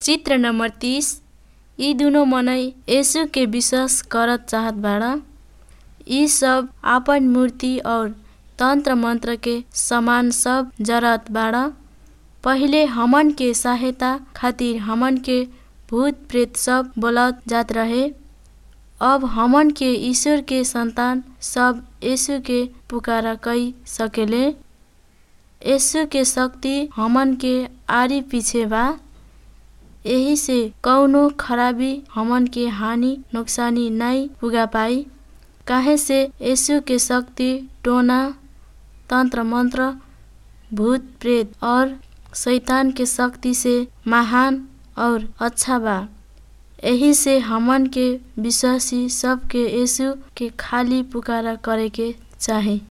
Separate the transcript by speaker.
Speaker 1: चित्र नंबर तीस इ दुनो मनई यीशु के विश्वास करत चाहत बाड़ इ सब आपन मूर्ति और तंत्र मंत्र के सामान सब जरत बाड़ पहिले हमन के सहायता खातिर हमन के भूत प्रेत सब बोलावत जात रहे अब हमन के ईश्वर के संतान सब यीशु के पुकारा कई सकेले यीशु के शक्ति हमन के आरी पीछे बा एही से कौनो खराबी हमन के हानि नोक्सानी नाई पुगा पाई काहे से यीशु के शक्ति टोना तंत्र मंत्र भूत प्रेत और शैतान के शक्ति से महान और अच्छा बा एही से हमन के विश्वासी सब के यीशु के खाली पुकारा करे के चाही